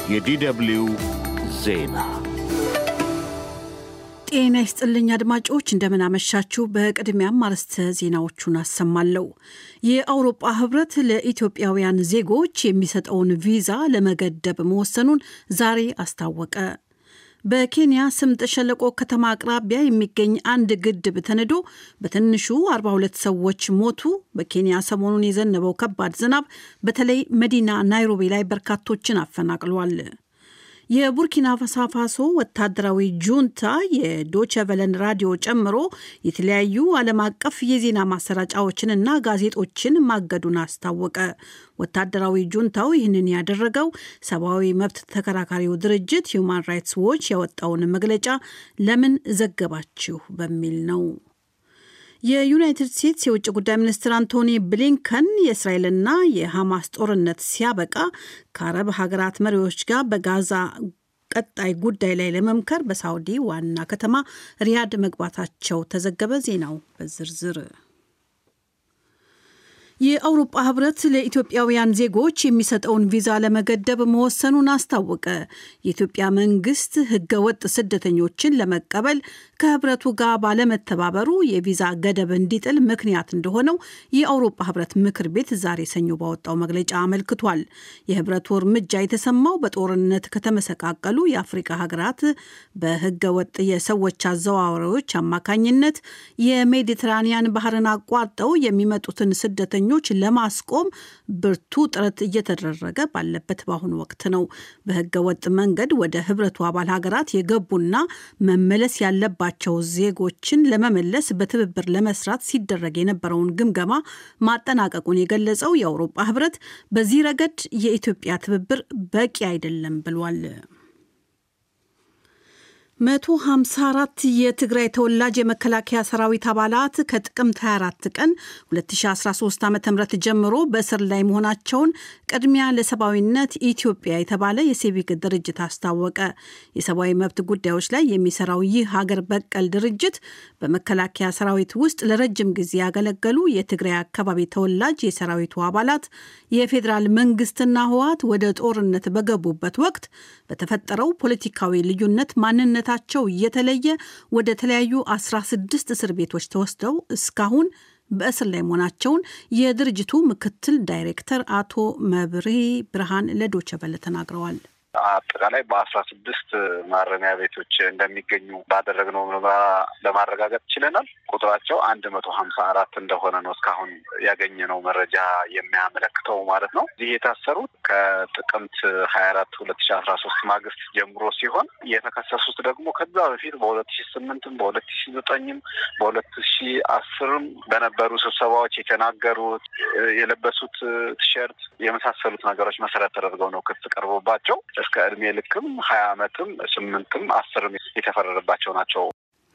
የዲደብሊው ዜና ጤና ይስጥልኝ አድማጮች፣ እንደምናመሻችሁ። በቅድሚያም አርዕስተ ዜናዎቹን አሰማለሁ። የአውሮጳ ህብረት ለኢትዮጵያውያን ዜጎች የሚሰጠውን ቪዛ ለመገደብ መወሰኑን ዛሬ አስታወቀ። በኬንያ ስምጥ ሸለቆ ከተማ አቅራቢያ የሚገኝ አንድ ግድብ ተንዶ በትንሹ 42 ሰዎች ሞቱ። በኬንያ ሰሞኑን የዘነበው ከባድ ዝናብ በተለይ መዲና ናይሮቢ ላይ በርካቶችን አፈናቅሏል። የቡርኪና ፋሶ ወታደራዊ ጁንታ የዶቸቨለን ራዲዮ ጨምሮ የተለያዩ ዓለም አቀፍ የዜና ማሰራጫዎችንና ጋዜጦችን ማገዱን አስታወቀ። ወታደራዊ ጁንታው ይህንን ያደረገው ሰብአዊ መብት ተከራካሪው ድርጅት ሁማን ራይትስ ዎች ያወጣውን መግለጫ ለምን ዘገባችሁ በሚል ነው። የዩናይትድ ስቴትስ የውጭ ጉዳይ ሚኒስትር አንቶኒ ብሊንከን የእስራኤልና የሐማስ ጦርነት ሲያበቃ ከአረብ ሀገራት መሪዎች ጋር በጋዛ ቀጣይ ጉዳይ ላይ ለመምከር በሳውዲ ዋና ከተማ ሪያድ መግባታቸው ተዘገበ። ዜናው በዝርዝር የአውሮፓ ህብረት ለኢትዮጵያውያን ዜጎች የሚሰጠውን ቪዛ ለመገደብ መወሰኑን አስታወቀ። የኢትዮጵያ መንግስት ህገወጥ ስደተኞችን ለመቀበል ከህብረቱ ጋር ባለመተባበሩ የቪዛ ገደብ እንዲጥል ምክንያት እንደሆነው የአውሮፓ ህብረት ምክር ቤት ዛሬ ሰኞ ባወጣው መግለጫ አመልክቷል። የህብረቱ እርምጃ የተሰማው በጦርነት ከተመሰቃቀሉ የአፍሪካ ሀገራት በህገወጥ የሰዎች አዘዋዋሪዎች አማካኝነት የሜዲትራኒያን ባህርን አቋርጠው የሚመጡትን ስደተኞች ች ለማስቆም ብርቱ ጥረት እየተደረገ ባለበት በአሁኑ ወቅት ነው። በህገ ወጥ መንገድ ወደ ህብረቱ አባል ሀገራት የገቡና መመለስ ያለባቸው ዜጎችን ለመመለስ በትብብር ለመስራት ሲደረግ የነበረውን ግምገማ ማጠናቀቁን የገለጸው የአውሮፓ ህብረት በዚህ ረገድ የኢትዮጵያ ትብብር በቂ አይደለም ብሏል። 154 የትግራይ ተወላጅ የመከላከያ ሰራዊት አባላት ከጥቅምት 24 ቀን 2013 ዓ ም ጀምሮ በእስር ላይ መሆናቸውን ቅድሚያ ለሰብአዊነት ኢትዮጵያ የተባለ የሲቪክ ድርጅት አስታወቀ። የሰብአዊ መብት ጉዳዮች ላይ የሚሰራው ይህ ሀገር በቀል ድርጅት በመከላከያ ሰራዊት ውስጥ ለረጅም ጊዜ ያገለገሉ የትግራይ አካባቢ ተወላጅ የሰራዊቱ አባላት የፌዴራል መንግስትና ህወሓት ወደ ጦርነት በገቡበት ወቅት በተፈጠረው ፖለቲካዊ ልዩነት ማንነት ታቸው እየተለየ ወደ ተለያዩ 16 እስር ቤቶች ተወስደው እስካሁን በእስር ላይ መሆናቸውን የድርጅቱ ምክትል ዳይሬክተር አቶ መብሬ ብርሃን ለዶቸበለ ተናግረዋል። አጠቃላይ በአስራ ስድስት ማረሚያ ቤቶች እንደሚገኙ ባደረግነው ምርመራ ለማረጋገጥ ችለናል። ቁጥራቸው አንድ መቶ ሀምሳ አራት እንደሆነ ነው እስካሁን ያገኘነው መረጃ የሚያመለክተው ማለት ነው። እዚህ የታሰሩት ከጥቅምት ሀያ አራት ሁለት ሺ አስራ ሶስት ማግስት ጀምሮ ሲሆን የተከሰሱት ደግሞ ከዛ በፊት በሁለት ሺ ስምንትም በሁለት ሺ ዘጠኝም በሁለት ሺ አስርም በነበሩ ስብሰባዎች የተናገሩት የለበሱት ቲሸርት የመሳሰሉት ነገሮች መሰረት ተደርገው ነው ክስ ቀርቦባቸው እስከ እድሜ ልክም ሀያ ዓመትም ስምንትም አስርም የተፈረደባቸው ናቸው።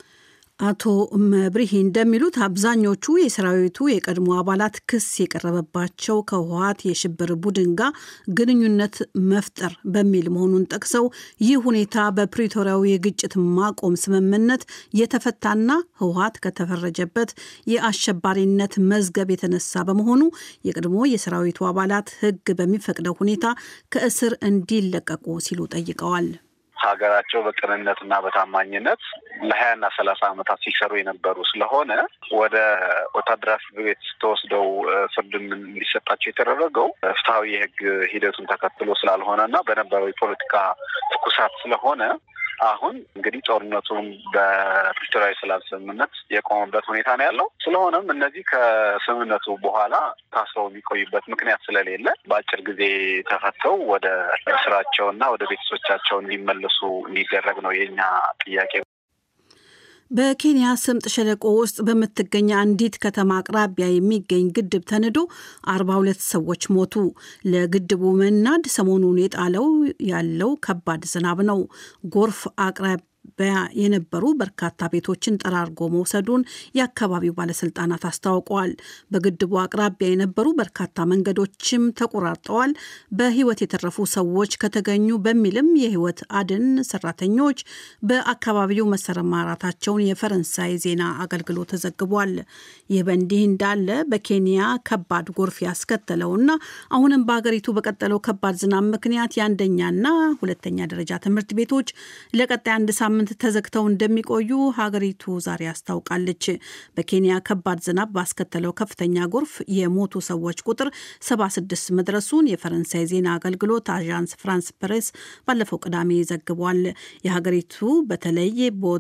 አቶ መብሪሂ እንደሚሉት አብዛኞቹ የሰራዊቱ የቀድሞ አባላት ክስ የቀረበባቸው ከህወሓት የሽብር ቡድን ጋር ግንኙነት መፍጠር በሚል መሆኑን ጠቅሰው ይህ ሁኔታ በፕሪቶሪያው የግጭት ማቆም ስምምነት የተፈታና ህወሓት ከተፈረጀበት የአሸባሪነት መዝገብ የተነሳ በመሆኑ የቀድሞ የሰራዊቱ አባላት ህግ በሚፈቅደው ሁኔታ ከእስር እንዲለቀቁ ሲሉ ጠይቀዋል። ሀገራቸው በቅንነትና በታማኝነት ለሀያና ሰላሳ ዓመታት ሲሰሩ የነበሩ ስለሆነ ወደ ወታደራዊ ፍርድ ቤት ተወስደው ፍርድም እንዲሰጣቸው የተደረገው ፍትሐዊ የህግ ሂደቱን ተከትሎ ስላልሆነ እና በነበረው የፖለቲካ ትኩሳት ስለሆነ አሁን እንግዲህ ጦርነቱን በፕሪቶሪያዊ ሰላም ስምምነት የቆመበት ሁኔታ ነው ያለው። ስለሆነም እነዚህ ከስምምነቱ በኋላ ታስረው የሚቆዩበት ምክንያት ስለሌለ በአጭር ጊዜ ተፈተው ወደ ስራቸውና ወደ ቤተሰቦቻቸው እንዲመለሱ እንዲደረግ ነው የኛ ጥያቄ። በኬንያ ስምጥ ሸለቆ ውስጥ በምትገኝ አንዲት ከተማ አቅራቢያ የሚገኝ ግድብ ተንዶ 42 ሰዎች ሞቱ። ለግድቡ መናድ ሰሞኑን የጣለው ያለው ከባድ ዝናብ ነው። ጎርፍ አቅራቢ የነበሩ በርካታ ቤቶችን ጠራርጎ መውሰዱን የአካባቢው ባለስልጣናት አስታውቀዋል። በግድቡ አቅራቢያ የነበሩ በርካታ መንገዶችም ተቆራርጠዋል። በሕይወት የተረፉ ሰዎች ከተገኙ በሚልም የሕይወት አድን ሰራተኞች በአካባቢው መሰማራታቸውን የፈረንሳይ ዜና አገልግሎት ተዘግቧል። ይህ በእንዲህ እንዳለ በኬንያ ከባድ ጎርፍ ያስከተለውና አሁንም በሀገሪቱ በቀጠለው ከባድ ዝናብ ምክንያት የአንደኛና ሁለተኛ ደረጃ ትምህርት ቤቶች ለቀጣይ አንድ ሳምንት ተዘግተው እንደሚቆዩ ሀገሪቱ ዛሬ አስታውቃለች። በኬንያ ከባድ ዝናብ ባስከተለው ከፍተኛ ጎርፍ የሞቱ ሰዎች ቁጥር 76 መድረሱን የፈረንሳይ ዜና አገልግሎት አዣንስ ፍራንስ ፕሬስ ባለፈው ቅዳሜ ዘግቧል። የሀገሪቱ በተለይ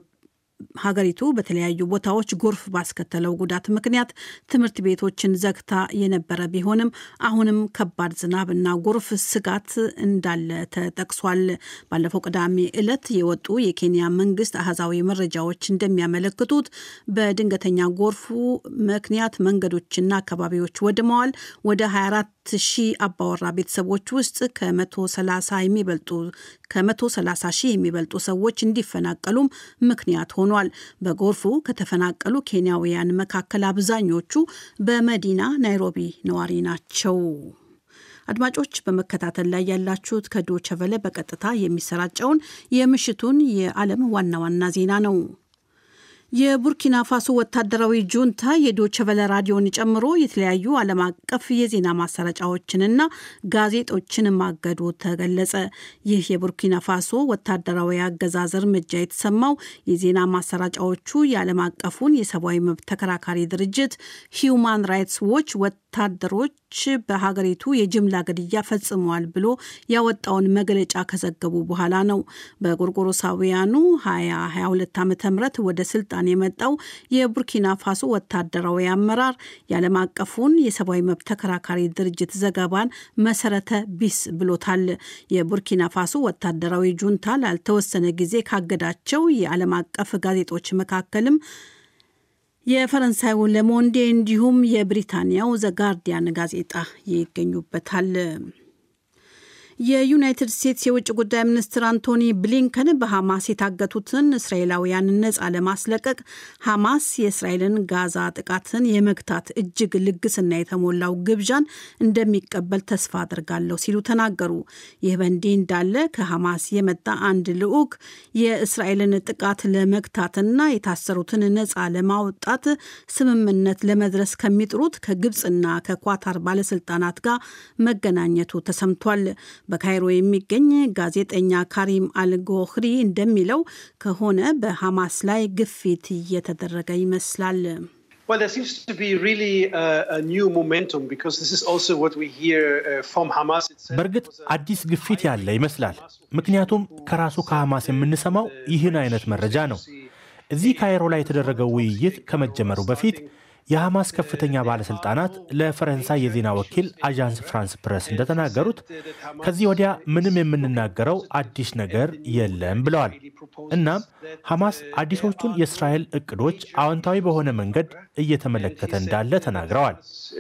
ሀገሪቱ በተለያዩ ቦታዎች ጎርፍ ባስከተለው ጉዳት ምክንያት ትምህርት ቤቶችን ዘግታ የነበረ ቢሆንም አሁንም ከባድ ዝናብና ጎርፍ ስጋት እንዳለ ተጠቅሷል። ባለፈው ቅዳሜ ዕለት የወጡ የኬንያ መንግስት አህዛዊ መረጃዎች እንደሚያመለክቱት በድንገተኛ ጎርፉ ምክንያት መንገዶችና አካባቢዎች ወድመዋል። ወደ 24 ሺህ አባወራ ቤተሰቦች ውስጥ ከ130 የሚበልጡ ከ130 ሺህ የሚበልጡ ሰዎች እንዲፈናቀሉም ምክንያት ሆኗል። በጎርፉ ከተፈናቀሉ ኬንያውያን መካከል አብዛኞቹ በመዲና ናይሮቢ ነዋሪ ናቸው። አድማጮች በመከታተል ላይ ያላችሁት ከዶቸ ቨለ በቀጥታ የሚሰራጨውን የምሽቱን የዓለም ዋና ዋና ዜና ነው። የቡርኪና ፋሶ ወታደራዊ ጁንታ የዶቸቨለ ራዲዮን ጨምሮ የተለያዩ ዓለም አቀፍ የዜና ማሰራጫዎችንና ጋዜጦችን ማገዱ ተገለጸ። ይህ የቡርኪና ፋሶ ወታደራዊ አገዛዝ እርምጃ የተሰማው የዜና ማሰራጫዎቹ የዓለም አቀፉን የሰብአዊ መብት ተከራካሪ ድርጅት ሂዩማን ራይትስ ዎች ወታደሮች በሀገሪቱ የጅምላ ግድያ ፈጽመዋል ብሎ ያወጣውን መግለጫ ከዘገቡ በኋላ ነው። በጎርጎሮሳውያኑ 2022 ዓ ም ወደ ስልጣን የመጣው የቡርኪና ፋሶ ወታደራዊ አመራር የዓለም አቀፉን የሰብአዊ መብት ተከራካሪ ድርጅት ዘገባን መሰረተ ቢስ ብሎታል። የቡርኪና ፋሶ ወታደራዊ ጁንታ ላልተወሰነ ጊዜ ካገዳቸው የዓለም አቀፍ ጋዜጦች መካከልም የፈረንሳዩ ለሞንዴ እንዲሁም የብሪታንያው ዘጋርዲያን ጋዜጣ ይገኙበታል። የዩናይትድ ስቴትስ የውጭ ጉዳይ ሚኒስትር አንቶኒ ብሊንከን በሐማስ የታገቱትን እስራኤላውያን ነጻ ለማስለቀቅ ሐማስ የእስራኤልን ጋዛ ጥቃትን የመግታት እጅግ ልግስና የተሞላው ግብዣን እንደሚቀበል ተስፋ አድርጋለሁ ሲሉ ተናገሩ። ይህ በእንዲህ እንዳለ ከሐማስ የመጣ አንድ ልዑክ የእስራኤልን ጥቃት ለመግታትና የታሰሩትን ነጻ ለማውጣት ስምምነት ለመድረስ ከሚጥሩት ከግብፅና ከኳታር ባለስልጣናት ጋር መገናኘቱ ተሰምቷል። በካይሮ የሚገኝ ጋዜጠኛ ካሪም አልጎህሪ እንደሚለው ከሆነ በሐማስ ላይ ግፊት እየተደረገ ይመስላል። በእርግጥ አዲስ ግፊት ያለ ይመስላል። ምክንያቱም ከራሱ ከሐማስ የምንሰማው ይህን አይነት መረጃ ነው። እዚህ ካይሮ ላይ የተደረገው ውይይት ከመጀመሩ በፊት የሐማስ ከፍተኛ ባለሥልጣናት ለፈረንሳይ የዜና ወኪል አዣንስ ፍራንስ ፕረስ እንደተናገሩት ከዚህ ወዲያ ምንም የምንናገረው አዲስ ነገር የለም ብለዋል። እናም ሐማስ አዲሶቹን የእስራኤል እቅዶች አዎንታዊ በሆነ መንገድ እየተመለከተ እንዳለ ተናግረዋል።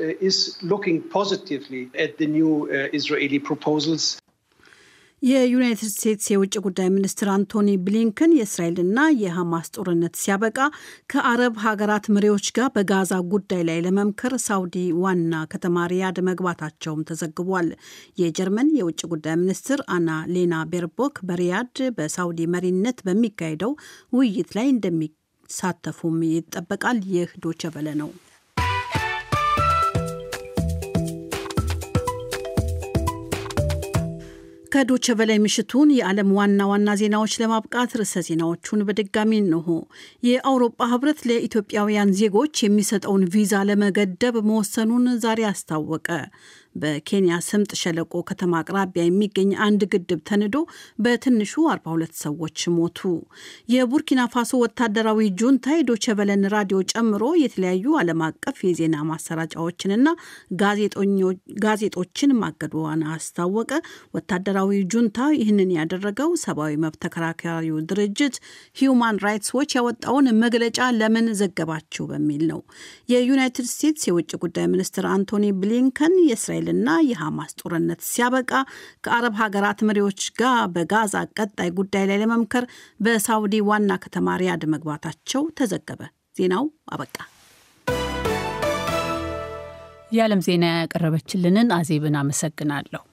የዩናይትድ ስቴትስ የውጭ ጉዳይ ሚኒስትር አንቶኒ ብሊንከን የእስራኤልና የሐማስ ጦርነት ሲያበቃ ከአረብ ሀገራት መሪዎች ጋር በጋዛ ጉዳይ ላይ ለመምከር ሳውዲ ዋና ከተማ ሪያድ መግባታቸውም ተዘግቧል። የጀርመን የውጭ ጉዳይ ሚኒስትር አና ሌና ቤርቦክ በሪያድ በሳውዲ መሪነት በሚካሄደው ውይይት ላይ እንደሚሳተፉም ይጠበቃል። ይህ ዶቸ በለ ነው። ከዶቸ በላይ ምሽቱን የዓለም ዋና ዋና ዜናዎች ለማብቃት ርዕሰ ዜናዎቹን በድጋሚ እንሆ። የአውሮፓ ሕብረት ለኢትዮጵያውያን ዜጎች የሚሰጠውን ቪዛ ለመገደብ መወሰኑን ዛሬ አስታወቀ። በኬንያ ስምጥ ሸለቆ ከተማ አቅራቢያ የሚገኝ አንድ ግድብ ተንዶ በትንሹ 42 ሰዎች ሞቱ። የቡርኪና ፋሶ ወታደራዊ ጁንታ የዶቸ በለን ራዲዮ ጨምሮ የተለያዩ ዓለም አቀፍ የዜና ማሰራጫዎችንና ጋዜጦችን ማገዷን አስታወቀ። ወታደራዊ ጁንታ ይህንን ያደረገው ሰብአዊ መብት ተከራካሪው ድርጅት ሂዩማን ራይትስ ዎች ያወጣውን መግለጫ ለምን ዘገባችሁ በሚል ነው። የዩናይትድ ስቴትስ የውጭ ጉዳይ ሚኒስትር አንቶኒ ብሊንከን የእስራኤል የእስራኤልና የሐማስ ጦርነት ሲያበቃ ከአረብ ሀገራት መሪዎች ጋር በጋዛ ቀጣይ ጉዳይ ላይ ለመምከር በሳውዲ ዋና ከተማ ሪያድ መግባታቸው ተዘገበ። ዜናው አበቃ። የዓለም ዜና ያቀረበችልንን አዜብን አመሰግናለሁ።